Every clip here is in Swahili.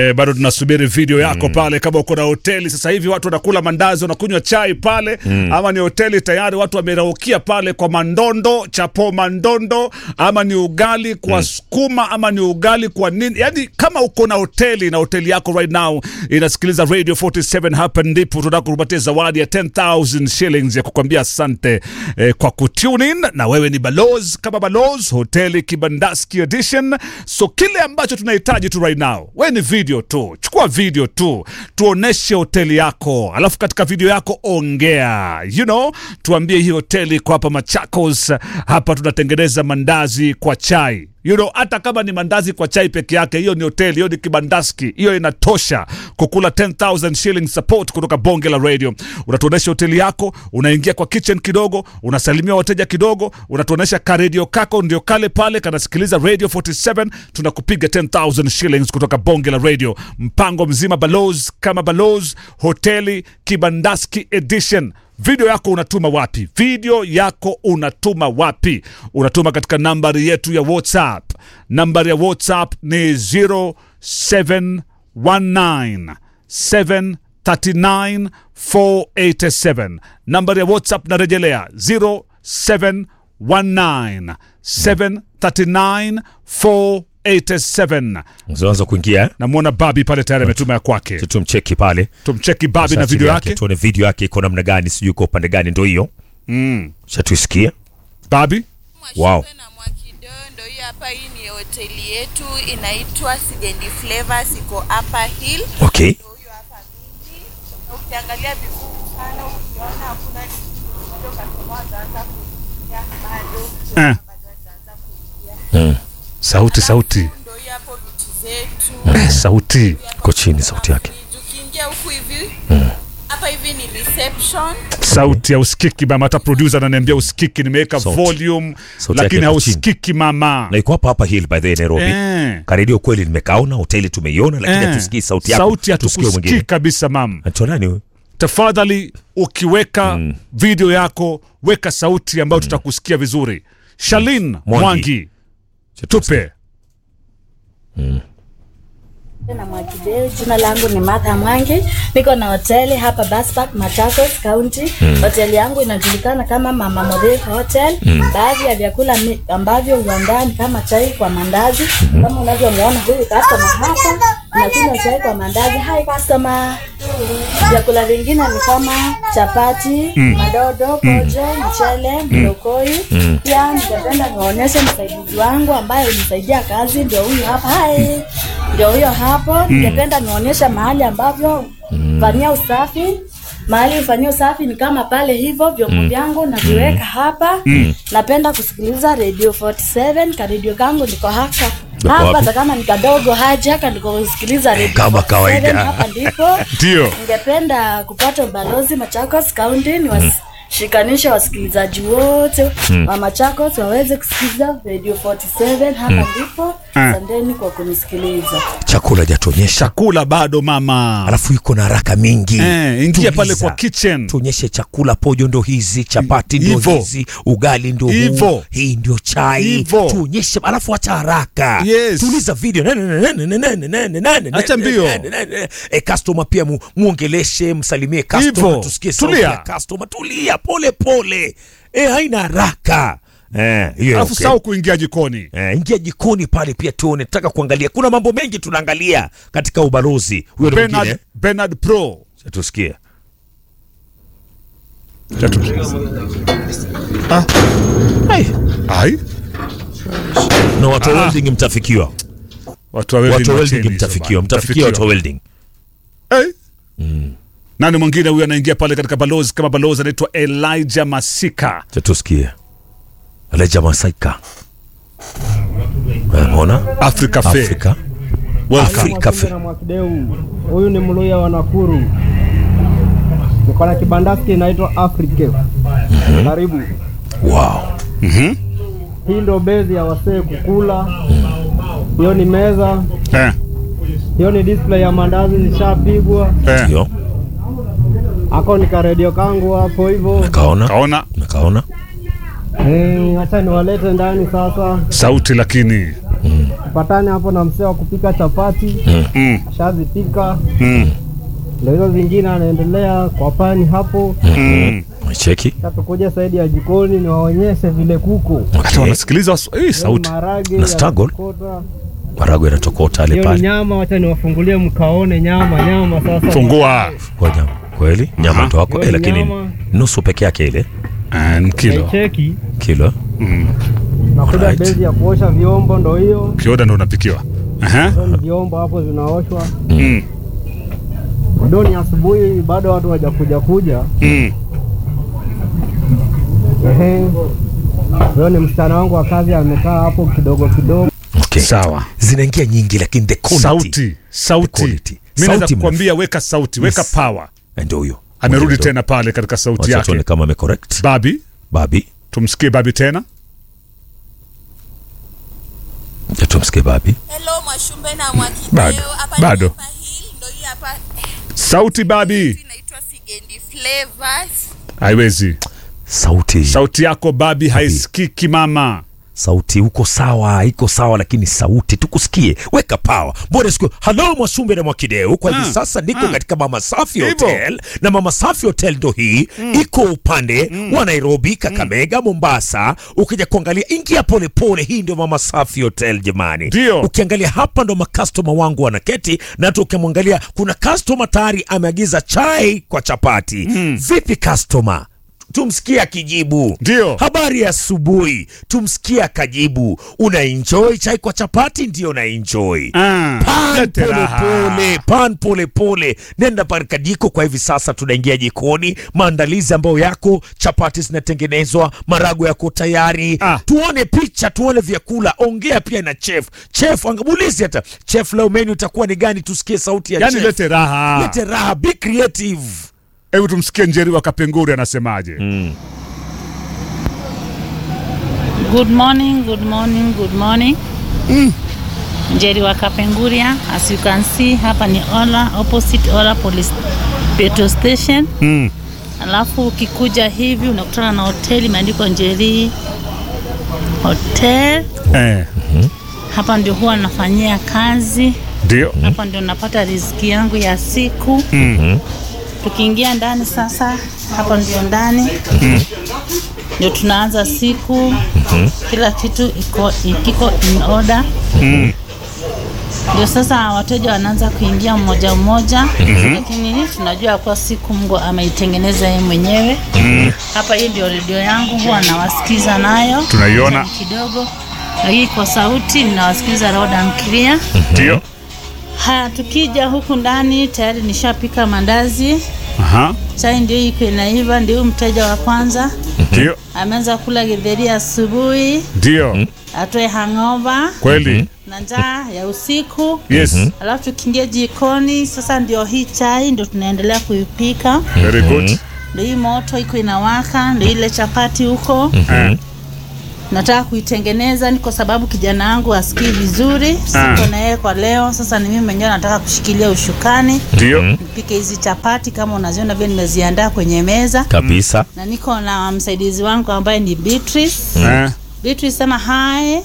Eh, bado tunasubiri video yako pale, kama uko na hoteli sasa hivi watu wanakula mandazi wanakunywa chai pale ama ni hoteli tayari watu wameraukia pale kwa mandondo chapo mandondo, ama ni ugali kwa sukuma ama ni ugali kwa nini, yani kama uko na hoteli na hoteli yako right now inasikiliza Radio 47, hapa ndipo tunataka kukupatia zawadi ya 10000 shillings ya kukwambia asante eh, kwa kutune in, na wewe ni balozi kama balozi hoteli Kibandaski edition. So kile ambacho tunahitaji tu right now, wewe ni video tu, chukua video tu, tuoneshe hoteli yako, alafu katika video yako ongea, you know, tuambie hii hoteli iko hapa Machakos, hapa tunatengeneza mandazi kwa chai You know, hata kama ni mandazi kwa chai peke yake, hiyo ni hoteli, hiyo ni kibandaski, hiyo inatosha kukula 10000 shillings support kutoka bonge la radio. Unatuonesha hoteli yako, unaingia kwa kitchen kidogo, unasalimia wateja kidogo, unatuonesha ka radio kako ndio kale pale kanasikiliza radio 47, tunakupiga 10000 shillings kutoka bonge la radio. Mpango mzima balozi kama balozi, hoteli kibandaski edition video yako unatuma wapi? Video yako unatuma wapi? Unatuma katika nambari yetu ya WhatsApp. Nambari ya WhatsApp ni 0719 739 487. Nambari ya WhatsApp narejelea 0719 739 487. Unaanza kuingia eh? Namwona Babi pale tayari ametuma ya kwake. tumcheki pale Tumcheki Babi na Sasa video chini yake. tuone video yake iko namna gani, sijui iko upande gani, ndo hiyo Mm. shatuisikia. Babi Wow. Mwashikwe na Mwakidondo. Hii hapa, hii ni hoteli yetu inaitwa Sigendi Flavors, iko Upper Hill. Okay, Ndio huyo hapa mimi. Na Ukiangalia vizuri sana, ukiona hakuna ndio customer wataanza kuingia bado. Eh. Bado wataanza kuingia. sauti sauti Ndio hii hapo vitu zetu. Eh, sauti iko chini sauti yake. Ukiingia huku hivi hapa hivi ni reception. sauti ya usikiki mama, hata producer ananiambia usikiki, nimeweka Sauti. volume Sauti yake lakini iko chini. hausikiki mama. Na iko hapa hapa Hill by the way, Nairobi. Eh. Karedio kweli nimekaona, hoteli tumeiona, lakini Eh. hatusikii sauti yako. sauti Tusikie hatukusikii mwingine. kabisa mama. Anaitwa nani huyu? Tafadhali ukiweka video yako weka sauti ambayo tutakusikia vizuri. Shalin Mwangi, tupe na Mwakideu. Jina langu ni Martha Mwangi, niko na hoteli hapa Baspak, Machakos County. Hoteli yangu inajulikana kama Mama Modhifa Hotel. Baadhi ya vyakula mi- ambavyo huandaa ni kama chai kwa mandazi, kama unavyomwona huyu customer hapa anakunywa chai kwa mandazi. Hi customer. Vyakula vingine ni kama chapati, madodo, pojo, mchele, mlokoi. Pia ningependa niwaonyeshe msaidizi wangu ambaye hunisaidia kazi, ndio huyu hapa. Hi. Ndio huyo hapo. Ningependa nionyeshe mahali ambavyo fanyia usafi. Mahali fanyia usafi ni kama pale hivyo, vyombo vyangu naviweka hapa. Napenda kusikiliza Radio 47, ka radio kangu niko haka hapa, wapi? hata kama ni kadogo haja haka ndiko kusikiliza Radio Kama 47, kawaida. hapa ndipo ndio ningependa kupata ubalozi Machakos County ni washikanishe wasikilizaji wote wa Machakos waweze kusikiliza Radio 47 hapa ndipo. Asanteni kwa kunisikiliza. Chakula hajatuonyesha, chakula bado mama. alafu yuko na haraka mingi. Eh, ingia Tuliza. pale kwa kitchen. tuonyeshe chakula, pojo ndo hizi, chapati ndo Hivo. hizi, ugali ndo Hivo. huu, hii ndio chai, Hivo. tuonyeshe, alafu acha haraka, Yes. tuliza video Nene, nene, nene, nene, nene, nene, Acha nene, mbio. nene, nene. Eh, customer pia mu, muongeleshe, msalimie customer, Hivo. tusikie sauti Tulia. ya customer, tulia pole pole, eh, haina haraka eh, hiyo Alafu okay. sau kuingia jikoni. Eh, ingia jikoni pale pia tuone, tutaka kuangalia, kuna mambo mengi tunaangalia katika ubalozi. Huyo ndo mwingine Bernard, Bernard Pro Cha tusikie Ai, ai na watu wa Ah. welding mtafikiwa, watu wa welding watu wa wacheni welding hizo mtafikiwa, bana. mtafikiwa watu wa welding. Eh? Nani mwingine huyu anaingia pale katika balozi kama balozi anaitwa Elijah Masika. Cha tusikie Aleja Masaika, unaona Africa Fair. Afrika Welcome. Afrika Fair. na Mwakideu. Huyu ni Mluya wa Nakuru. Niko na kibandaski inaitwa Africa. Karibu. Wow, Hii ndo bezi ya wasee kukula. Hiyo ni meza. Eh, Hiyo ni display ya mandazi zishapigwa. eh. ndio Ako ni karedio kangu hapo hivyo. kaona Kaona kaona Eh, acha niwalete ndani sasa. sauti lakini tupatane hapo na msee wa kupika chapati Mm. ashazipika, Mm. ndio hizo zingine anaendelea kwa pani hapo. Mm. cheki Sasa tukuja saidi ya jikoni niwaonyeshe vile kuku Hata okay. wanasikiliza wasu- hii sauti. marage Na struggle. yanatokota. marago yanatokota ale Hiyo ni pale nyama, wacha niwafungulie mkaone nyama nyama sasa. Fungua. kwa nyama kweli nyama ndo wako Hiyo eh, lakini nyama. nusu peke yake ile And kilo. Cheki kilo nakuja Alright. bezi ya kuosha vyombo, ndo hiyo Kioda ndo unapikiwa. Aha. Hizo ni vyombo hapo zinaoshwa. Mm. Bado ni asubuhi, bado watu hawajakuja kuja. Mm. Ehe, huyo ni msichana wangu wa kazi, amekaa hapo kidogo kidogo. okay. Sawa. zinaingia nyingi lakini the quality Sauti, sauti. quality. Mimi naweza Sauti kukwambia weka sauti, weka Yes. power. Eh, ndio huyo Amerudi Ndio. tena pale katika sauti Wacha tuone yake. kama amecorrect Babi, babi tumsikie Babi tena. Ya tumsikie babi Hello Mwashumbe na Mwakideo. Bado, Hapa ni bado. Upper Hill, ndo hii hapa Sauti Babi. inaitwa Sigendi Flavors. Haiwezi. sauti Sauti yako Babi haisikiki mama. sauti uko sawa iko sawa lakini sauti tukusikie weka power mbona siku halo mwasumbe na mwakideu kwa hivi Ah, sasa niko ah. katika mama safi Hivyo. hotel na mama safi hotel ndo hii iko upande wa nairobi kakamega mombasa ukija kuangalia ingia polepole hii ndio mama safi hotel jamani Ndio. ukiangalia hapa ndo makastoma wangu wanaketi na hata ukimwangalia kuna kastoma tayari ameagiza chai kwa chapati vipi kastoma tumsikie akijibu Ndio. habari ya asubuhi tumsikie akajibu una enjoy chai kwa chapati ndio na enjoy Ah, pan lete pole raha. pole pan pole pole nenda parika jiko kwa hivi sasa tunaingia jikoni maandalizi ambayo yako chapati zinatengenezwa marago yako tayari Ah. tuone picha tuone vyakula ongea pia na chef chef angamulizi hata chef leo menu itakuwa ni gani tusikie sauti ya Yaani chef lete raha. lete raha be creative Hebu tumsikie Njeri wa Kapenguri anasemaje. Good morning, good morning, good morning. Njeri wa Kapenguria, as you can see hapa ni Ola, opposite Ola Police Petrol Station. Mm. Alafu ukikuja hivi unakutana na hoteli imeandikwa Njeri Hotel. Eh, Hapa ndio huwa nafanyia kazi, ndio. hapa ndio napata riziki yangu ya siku. Mm. Tukiingia ndani sasa, hapa ndio ndani ndio tunaanza siku. Kila kitu iko kiko in order. Ndio sasa wateja wanaanza kuingia mmoja mmoja, lakini tunajua kwa siku Mungu ameitengeneza yeye mwenyewe. Hapa hii ndio redio yangu, huwa nawasikiza nayo Tunaiona. Ni kidogo, lakini kwa sauti ninawasikiza loud and clear. Ndio. Haya, tukija huku ndani tayari nishapika mandazi, Aha. chai ndio iko inaiva, ndio huyu mteja wa kwanza Ndio. ameanza kula githeri asubuhi, Ndio. atoe hangover Kweli. na njaa ya usiku. Yes. Alafu tukiingia jikoni sasa, ndio hii chai ndio tunaendelea kuipika, Very good. ndio hii moto iko inawaka, ndio ile chapati huko Eh, nataka kuitengeneza, ni kwa sababu kijana wangu asikii vizuri, Ah. siko na yeye kwa leo. Sasa ni mimi mwenyewe nataka kushikilia ushukani Ndio. nipike hizi chapati kama unaziona vile nimeziandaa kwenye meza, kabisa na niko na msaidizi wangu ambaye ni Beatrice. Eh, Beatrice sema hi.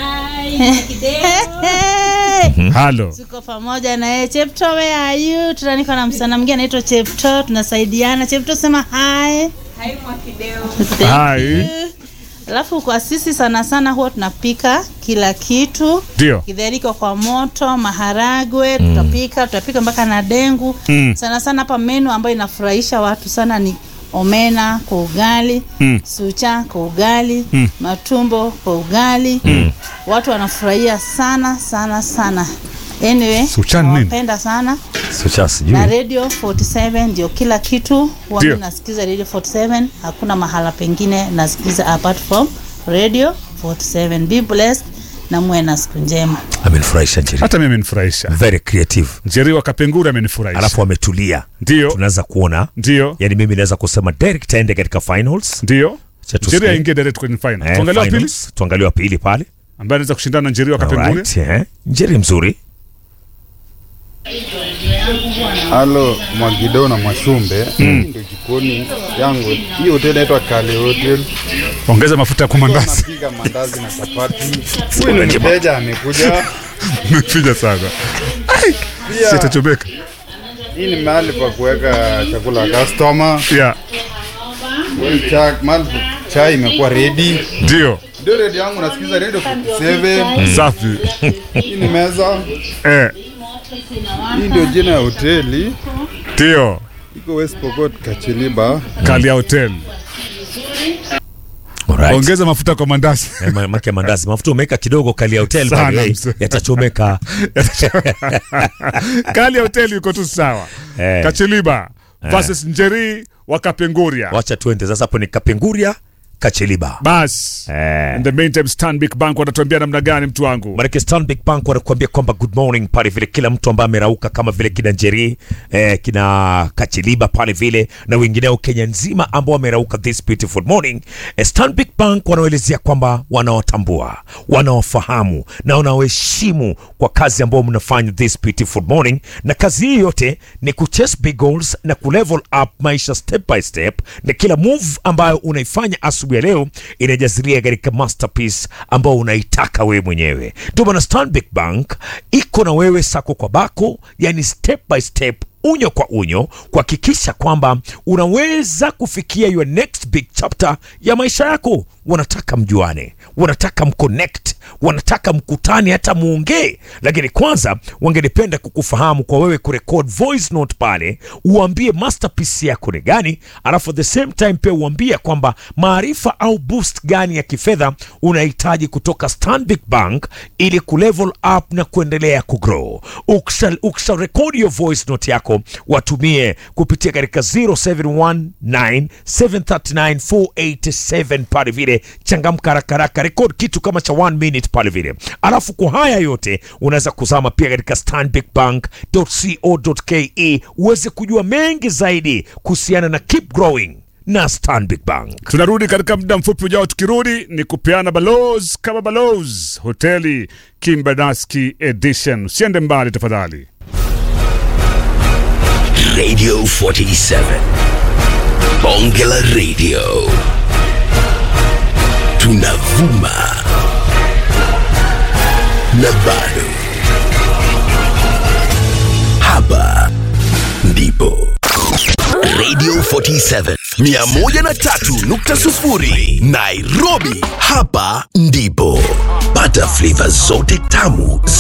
halo. Tuko pamoja na yeye. Chepto, where are you? Tuna niko na msichana mwingine anaitwa Chepto, tunasaidiana. Chepto sema hi. Hai Mwakideo. Thank Hi. you. Alafu kwa sisi sana sana huwa tunapika kila kitu Ndio. Githeri iko kwa moto, maharagwe tutapika, tutapika mpaka na dengu. Mm. Sana sana hapa menu ambayo inafurahisha watu sana ni omena kwa ugali, Mm. sucha kwa ugali, Mm. matumbo kwa ugali. Watu wanafurahia sana sana sana. Anyway, Sucha ni nini? nawapenda sana sucha sijui na Radio 47 ndio kila kitu. Huwa Ndio. mimi nasikiza Radio 47, hakuna mahala pengine nasikiza apart from Radio 47. Be blessed na muwe na siku njema. amenifurahisha njeri Hata mimi amenifurahisha. very creative Njeri wa Kapenguri amenifurahisha. alafu ametulia Ndio. tunaweza kuona Ndio. yani mimi naweza kusema direct aende katika finals Ndio. Acha tusikie. Njeri aingie direct kwenye final. Eh, Tuangalie wa pili finals. tuangalie wa pili pale ambaye anaweza kushindana na Njeri wa Kapenguri. Alright, eh. njeri mzuri Halo Mwagido na Mwashumbe, hii ndio jikoni yangu. Hii hoteli inaitwa Kale Hotel. ongeza mafuta kwa mandazi Napiga mandazi na chapati. Huyu ni mteja amekuja. mefinya sana Pia sitachomeka hii ni mahali pa kuweka chakula ya customer. yeah. Hii cha mahali chai imekuwa ready. ndio Ndio ready yangu nasikiza radio 47. safi Hii ni meza. eh, Hii ndio jina ya hoteli. ndio Iko West Pokot Kachiliba. Kalia Hotel. Alright. Ongeza mafuta kwa mandazi. Eh, ma- make mandazi mafuta umeweka kidogo kali ya hotel Sana, by the way, mzee. yatachomeka Kalia Hotel iko tu sawa. Eh. Kachiliba versus Njeri wa Kapenguria. wacha tuende sasa hapo ni kapenguria kacheliba Bas. Eh. In the meantime Stanbic Bank wanatuambia namna gani mtu wangu? Maanake Stanbic Bank wanakuambia kwamba good morning pale vile, kila mtu ambaye amerauka kama vile kina Njeri eh, kina Kachiliba pale vile na wengineo Kenya nzima ambao wamerauka this beautiful morning eh, Stanbic Bank wanaelezea kwamba wanawatambua, wanawafahamu na wanawaheshimu kwa kazi ambayo mnafanya this beautiful morning, na kazi hii yote ni kuchase big goals na kulevel up maisha step by step, na kila move ambayo unaifanya asubuhi ya leo inajazilia katika masterpiece ambao unaitaka wewe mwenyewe. Ndio maana Stanbic Bank iko na wewe sako kwa bako, yani step by step unyo kwa unyo kuhakikisha kwamba unaweza kufikia your next big chapter ya maisha yako. Wanataka mjuane, wanataka mconnect, wanataka mkutane, hata muongee, lakini kwanza wangelipenda kukufahamu kwa wewe kurekod voice note pale, uambie masterpiece yako ni gani, alafu at the same time pia uambie kwamba maarifa au boost gani ya kifedha unahitaji kutoka Stanbic Bank ili kulevel up na kuendelea kugrow. Ukisha, ukisha rekodi hiyo voice note yako watumie kupitia katika 0719739487 pale vile, changamka haraka haraka, rekodi kitu kama cha one minute pale vile, alafu kwa haya yote unaweza kuzama pia katika stanbicbank.co.ke uweze kujua mengi zaidi kuhusiana na keep growing na Stanbic Bank. Tunarudi katika muda mfupi ujao. Tukirudi ni kupeana balozi kama balozi hoteli Kimbanaski Edition. Usiende mbali tafadhali. Radio 47. Bonge la Radio. Tunavuma. Na bado. Hapa ndipo. Radio 47 103.0 Nairobi. Hapa ndipo. Pata flavor zote tamu